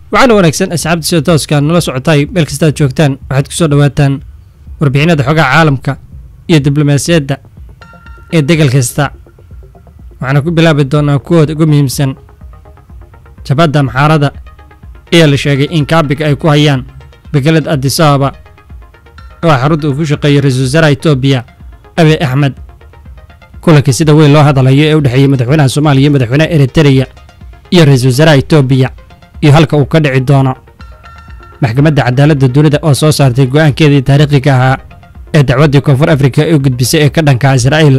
waxaana wanaagsan asxaabta sida tooska nala socotay meel kastaad joogtaan waxaad ku soo dhowaataan warbixinada xogaha caalamka iyo diblomaasiyadda ee degal kasta waxaana ku bilaabi doonaa kuwooda ugu muhiimsan jabadda maxaarada ayaa la sheegay in kaabiga ay ku hayaan begelada adisababa oo xarunta uu ku shaqeeyay ra-iisul wasaaraha etoobiya abiy axmed kulankii sida weyn loo hadalayo ee u dhexeeyey madaxweynaha soomaaliya iyo madaxweynaha eritereya iyo ra-iisul wasaaraha etoobiya iyo halka uu ka dhici doono maxkamadda cadaaladda dunida oo soo saartay go'aankeedii taariikhiga ahaa ee dacwaddii koonfur afrika ee u gudbisay ee ka dhanka israa'iil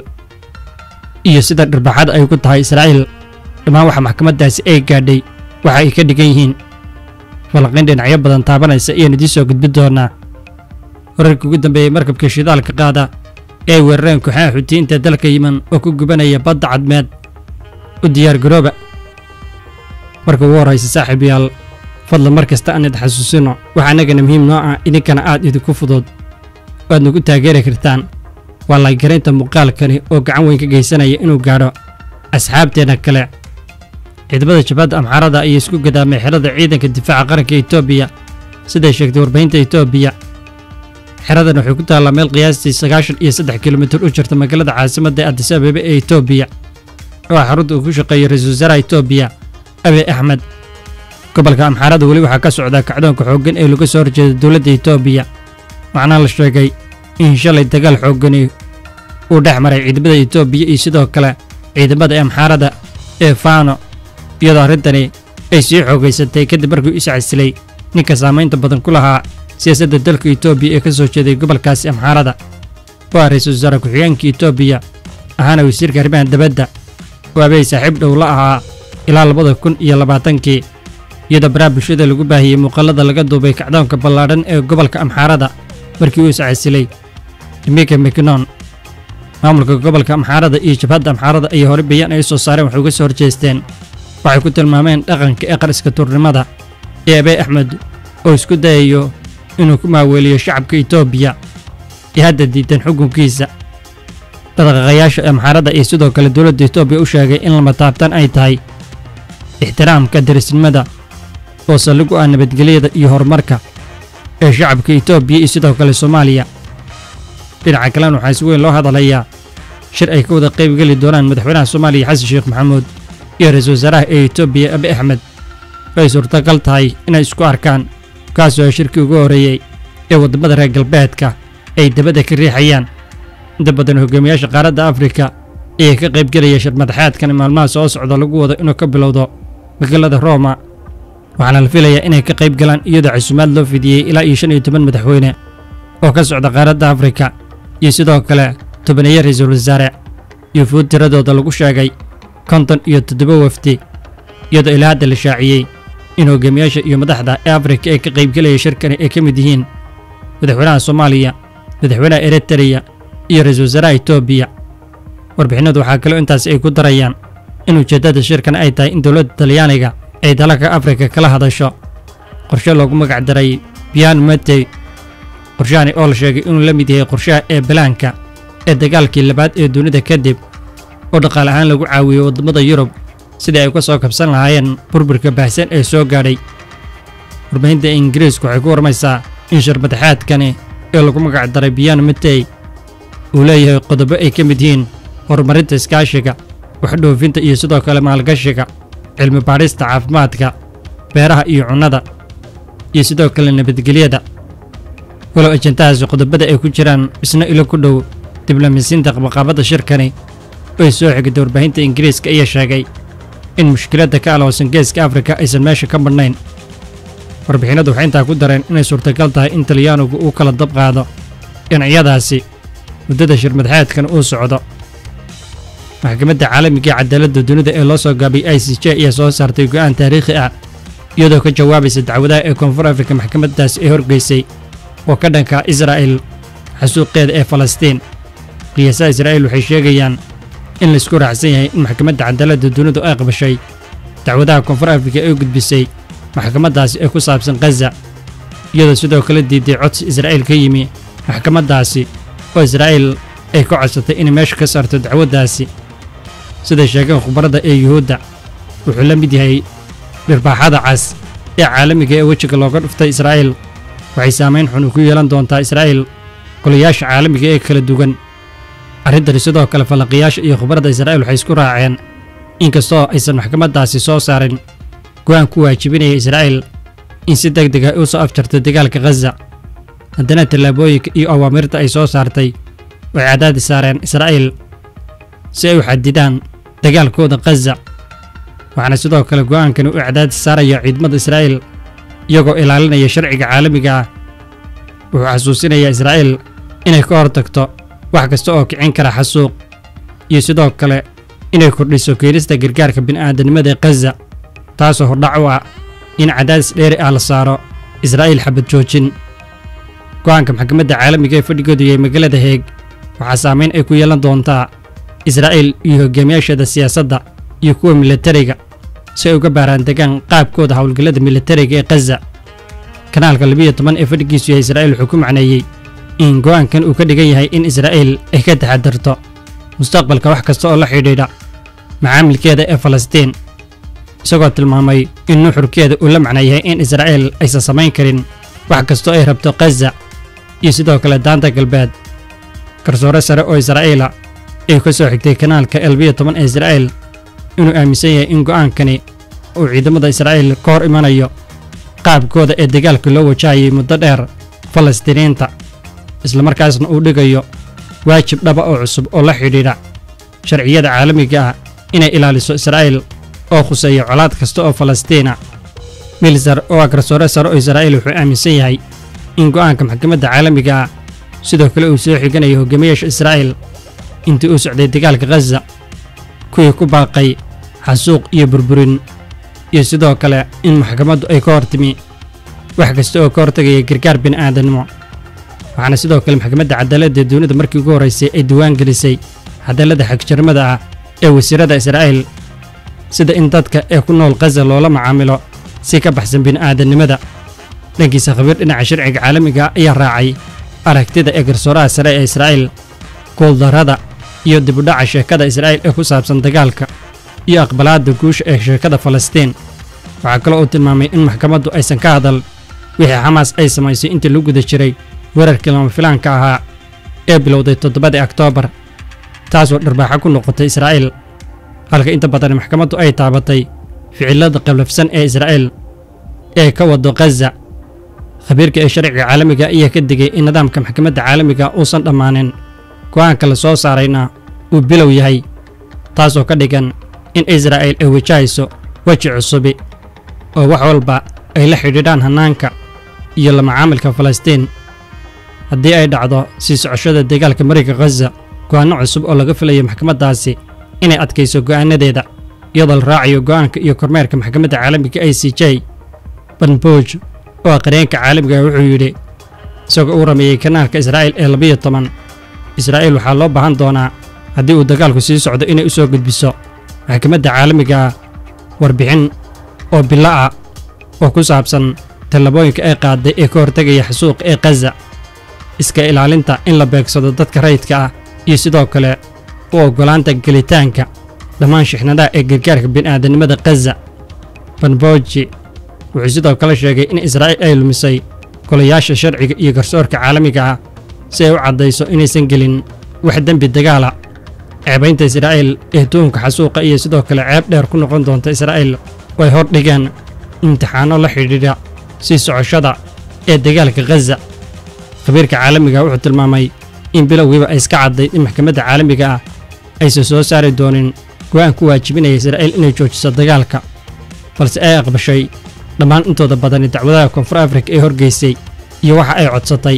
iyo sida dhirbaxada ay ku tahay israa'iil dhammaan waxa maxkamaddaasi ay gaadhay waxa ay ka dhigan yihiin falanqayn dhinacyo badan taabanaysa ayaan idiin soo gudbin doonaa wararkii ugu dambeeyey markabka shidaalka qaada ee ay weerareen kooxaha xutiyiinta dalka yiman oo ku gubanaya badda cadmeed u diyaar garooba marka ugu horraysa saaxiib yaal fadlan mar kasta aan id xasuusino waxaa annagana muhiim noo ah idinkana aad idinku fudud waad nagu taageeri kartaan waa laygaraynta muuqaalkani oo gacan weyn ka geysanaya inuu gaadho asxaabteenna kale ciidamada jabhadda amxaarada ayaa isku gadaamay xerada ciidanka difaaca qaranka etoobiya siday sheegtay warbaahinta etoobiya xeradan waxay ku taallaa meel qiyaastii sagaashan iyo saddex kilomitir u jirta magaalada caasimadda adis ababa ee etoobiya oo xarunta uu ku shaqeeyay ra-iisul wasaaraha etoobiya abiy axmed gobolka amxaarada weli waxaa ka socdaa kacdoonka xooggan ee laga soo horjeeda dowladda etoobiya waxaana la sheegay in shalay dagaal xooggani uu dhex maray ciidamada etoobiya iyo sidoo kale ciidamada amxaarada ee faano iyadoo arrintani ay sii xoogaysatay kadib markuu is casilay ninka saamaynta badan ku lahaa siyaasadda dalka etoobiya ee ka soo jeeday gobolkaasi amxaarada waa ra-iisul wasaare ku-xigeenka etoobiya ahaana wasiirka arrimaha dabadda oo abey saaxiib dhow la ahaa ilaa labada kun iyo labaatankii iyadoo baraha bulshada lagu baahiyey muuqaalada laga duubay kacdoonka ballaadhan ee gobolka amxaarada markii uu iscasilay dimika mcnon maamulka gobolka amxaarada iyo jabhadda amxaarada ayaa hore bayaan ay soo saareen waxay uga soo horjeesteen waxay ku tilmaameen dhaqanka ee qariska tuurnimada ee abiy axmed oo isku dayayo inuu ku maaweeliyo shacabka etoobiya ee hadda diidan xukunkiisa dhaqaqayaasha amxaarada iyo sidoo kale dowladda etoobiya u sheegay in lama taabtan ay tahay ixtiraamka darisnimada oo saldhig u ah nabadgelyada iyo horumarka ee shacabka etoobiya iyo sidoo kale soomaaliya dhinaca kalena waxaa si weyn loo hadalayaa shir ay ka wada qaybgeli doonaan madaxweynaha soomaaliya xasan sheekh maxamuud iyo ra-iisul wasaaraha ee etoobiya abiy axmed oo ay suurtagal tahay inay isku arkaan kaasoo ay shirkii ugu horreeyey ee waddamada reer galbeedka ay dabadda ka riixayaan inta badan hogaamiyaasha qaaradda afrika ayaa ka qaybgelaya shir madaxaadkan maalmaha soo socda lagu wado inuu ka bilowdo magaalada rooma waxaana la filayaa inay ka qayb galaan iyadoo casuumaad loo fidiyey ilaa iyo shan iyo toban madaxweyne oo ka socda qaaradda afrika iyo sidoo kale tobaneeye ra-iisul wasaare iyo fuud tiradooda lagu sheegay konton iyo toddoba wafdi iyadoo ilaa hadda la shaaciyey in hogaamiyaasha iyo madaxda ee afrika ee ka qaybgelaya shirkani ay ka mid yihiin madaxweynaha soomaaliya madaxweynaha eritereya iyo ra-iisul wasaaraha etoobiya warbixinadu waxaa kaloo intaasi ay ku darayaan in ujeeddada shirkan ay tahay in dowladda talyaaniga ay dalalka afrika kala hadasho qorshe loogu magac daray bian matey qorshahani oo la sheegay inuu la mid yahay qorshaha ee balaanka ee dagaalkii labaad ee dunida kadib oo dhaqaale ahaan lagu caawiyo waddamada yurub sidii ay uga soo kabsan lahaayeen burburka baahsan ee soo gaadhay warbaahinta ingiriisku waxay ku warmaysaa in shir madaxaadkani ee lagu magac daray bian matey uu leeyahay qodobo ay ka mid yihiin horumarinta iskaashiga waxdhoofinta iyo sidoo kale maalgashiga cilmi baadhista caafimaadka beeraha iyo cunnada iyo sidoo kale nabadgelyada walow ajantahaasi qodobada ay ku jiraan isna ilo ku dhow diblomaasiinta qabaqaabadda shirkani oo ay soo xigtay warbaahinta ingiriiska ayaa sheegay in mushkiladda ka aloosan geeska afrika aysan meesha ka madhnayn warbixinadu waxay intaa ku dareen inay suurtagal tahay in talyaanigu uu kala dab qaado dhinacyadaasi muddada shir madaxeedkan uu socdo maxkamadda caalamiga cadaaladda dunida ee loo soo gaabay i c j ayaa soo saartay go'aan taariikhi ah iyadoo ka jawaabaysa dacwadaha ee koonfur afrika maxkamaddaasi ay horgeysay oo ka dhanka israa'il xasuuqeeda ee falastiin qiyaasaha israa'iil waxay sheegayaan in laysku raacsan yahay in maxkamadda cadaaladda dunidu ay qabashay dacwadaha koonfur afrika ee gudbisay maxkamaddaasi ee ku saabsan khaza iyadoo sidoo kale diiday codsi israa'iil ka yimi maxkamaddaasi oo israa'iil ay ka codsatay inay meesha ka saarto dacwaddaasi siday sheegeen khubarada ee yuhuudda wuxuu la mid yahay dhirbaaxada cas ee caalamiga ee wejiga looga dhuftay israa'iil waxay saamayn xun ku yeelan doontaa israa'iil golayaasha caalamiga ee kala duwan arrintani sidoo kale falanqiyaasha iyo khubradda israa'iil waxay isku raaceen inkastoo aysan maxkamaddaasi soo saarin go'aan ku waajibinaya israa'iil in si deg deg ah u soo afjarto dagaalka khaza haddana tallaabooyinka iyo awaamirta ay soo saartay way cadaadi saareen israa'iil si ay u xadidaan dagaalkooda khaza waxaana sidoo kale go'aankani u cadaadi saaraya ciidamada israa'iil iyagoo ilaalinaya sharciga caalamiga ah wuxuu xasuusinayaa israa'iil inay ka hortagto wax kasta oo kicin kara xasuuq iyo sidoo kale inay kordhiso keenista gargaarka bini'aadanimada ee khaza taasoo hordhac u ah in cadaadis dheeri ah la saaro israa'iil xabad joojin go'aanka maxkamadda caalamiga ee fadhigoodu yahay magaalada heeg waxaa saamayn ay ku yeelan doontaa israa'iil iyo hogaamiyaasheeda siyaasadda iyo kuwa milatariga si ay uga baaraan degaan qaabkooda howlgallada milatariga ee khaza kanaalka labiyo toban ee fadhigiisu yahay israa'iil wuxuu ku macneeyey in go'aankan uu ka dhigan yahay in israa'iil ay ka taxadarto mustaqbalka wax kasta oo la xidhiidha macaamilkeeda ee falastiin isagoo tilmaamay in nuxurkeeda uu la macno yahay in israa'iil aysan samayn karin wax kastoo ay rabto khaza iyo sidoo kale daanta galbeed garsoore sare oo israa'iila ay ka soo xigtay kanaalka elbiyo toban ee israa'iil inuu aaminsan yahay in go'aankani uu ciidamada israa'iil ka hor imanayo qaabkooda ee dagaalka loo wajahayay muddo dheer falastiiniinta islamarkaasna uu dhigayo waajib dhaba oo cusub oo la xidhiidha sharciyada caalamiga ah inay ilaaliso israa'iil oo khuseeya colaad kasta oo falastiina milsar oo ah garsoore sare oo israa'iil wuxuu aaminsan yahay in go'aanka maxkamadda caalamiga ah sidoo kale uu soo xiganayo hogaamiyaasha israa'iil intii uu socday dagaalka khaza kuwii ku baaqay xasuuq iyo burburin iyo sidoo kale in maxkamaddu ay ka hor timi wax kasta oo ka hortegaya gargaar bini'aadanimo waxaana sidoo kale maxkamadda cadaaladda dunida markii ugu horraysay ay diwaan gelisay cadaaladda xagjirmada ah ee wasiirada israa'iil sida in dadka ee ku nool khaza loola macaamilo si ka baxsan bini'aadannimada dhankiisa khabiir dhinaca sharciga caalamiga ayaa raacay aragtida ee garsooraha sare ee israa'iil guuldarrada iyo dibudhaca sheekada israa'iil ee ku saabsan dagaalka iyo aqbalaadda guusha ee sheekada falastiin waxaa kaloo uu tilmaamay in maxkamaddu aysan ka hadal wixii xamaas ay samaysay intii lagu guda jiray weerarkii lama filaanka ahaa ee bilowday toddobadii oktoobar taasoo dharbaaxo ku noqotay israa'iil halka inta badan maxkamaddu ay taabatay ficilada qallafsan ee israa'iil ee ka wado khaza khabiirka ee sharciga caalamiga ayaa ka digay in nidaamka maxkamadda caalamiga uusan dhammaanin go'aanka la soo saarayna uu bilow yahay taasoo ka dhigan in israa'iil ay wajahayso weji cusubi oo wax walba ay la xidhiidhaan hannaanka iyo la macaamilka falastiin haddii ay dhacdo sii socoshada dagaalka mariga khaza go'aanno cusub oo laga filayo maxkamaddaasi inay adkayso go'aanadeeda iyadoo la raacayo go'aanka iyo kormeerka maxkamadda caalamiga i c j banbooj oo ah qareenka caalamiga wuxuu yidhi isagoo uu rameeyey kanaalka israa'iil ee labiyo toban israa'iil waxaa loo baahan doonaa haddii uu dagaalku sii socdo inay u soo gudbiso maxkamadda caalamiga ah warbixin oo bilo ah oo ku saabsan tallabooyinka ay qaaday ee ka hortegaya xasuuqa ee khaza iska ilaalinta in la beegsado dadka rayidka ah iyo sidoo kale u oggolaanta gelitaanka dhammaan shixnadaha ee gargaarka bini'aadanimada khaza banboji wuxuu sidoo kale sheegay in israa'iil ay lumisay golayaasha sharciga iyo garsoorka caalamiga ah si ay u caddayso inaysan gelin wax dembi dagaala ceebaynta israa'iil ee tuhunka xasuuqa iyo sidoo kale ceeb dheer ku noqon doonta israa'iil oo ay hor dhigeen imtixaanno la xidhiidha sii socoshada ee dagaalka khaza khabiirka caalamiga wuxuu tilmaamay in bilowgiiba ay iska cadday in maxkamadda caalamiga ah aysan soo saari doonin go'aan ku waajibinaya israa'iil inay joojiso dagaalka balse ay aqbashay dhammaan intooda badani dacwadaha koonfur afrika ee horgeysay iyo waxa ay codsatay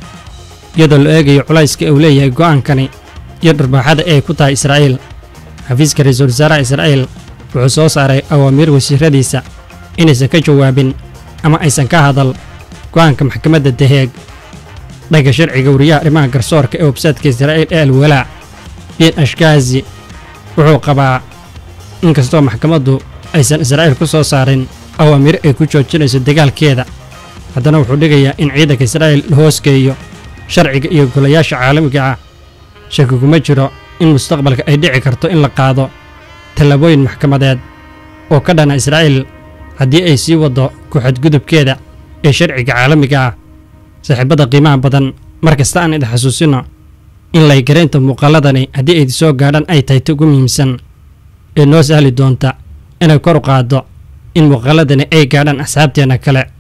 iyadoo la eegayo culayska uu leeyahay go'aankani iyo dharbaaxada ay ku tahay israa'iil xafiiska ra-iisul wasaaraha israa'iil wuxuu soo saaray awaamiir wasiiradiisa inaysan ka jawaabin ama aysan ka hadal go'aanka maxkamadda daheeg dhanka sharciga wariyaha arrimaha garsoorka ee websaytka israa'iil ee alwalaac bin ashkaazi wuxuu qabaa inkastoo maxkamaddu aysan israa'iil ku soo saarin awaamiir ay ku joojinayso dagaalkeeda haddana wuxuu dhigayaa in ciidanka israa'iil la hoosgeeyo sharciga iyo golayaasha caalamiga ah shaki kuma jiro in mustaqbalka ay dhici karto in la qaado tallaabooyin maxkamadeed oo ka dhana israa'iil haddii ay sii waddo ku-xadgudubkeeda ee sharciga caalamiga ah saaxiibada qiimaha badan mar kasta aan idin xasuusino in laygaraynta muuqaaladani haddii ayd soo gaadhaan ay tahay ta ugu muhiimsan ee noo sahli doonta inay kor u qaaddo in muuqaaladani ay gaadhaan asxaabteenna kale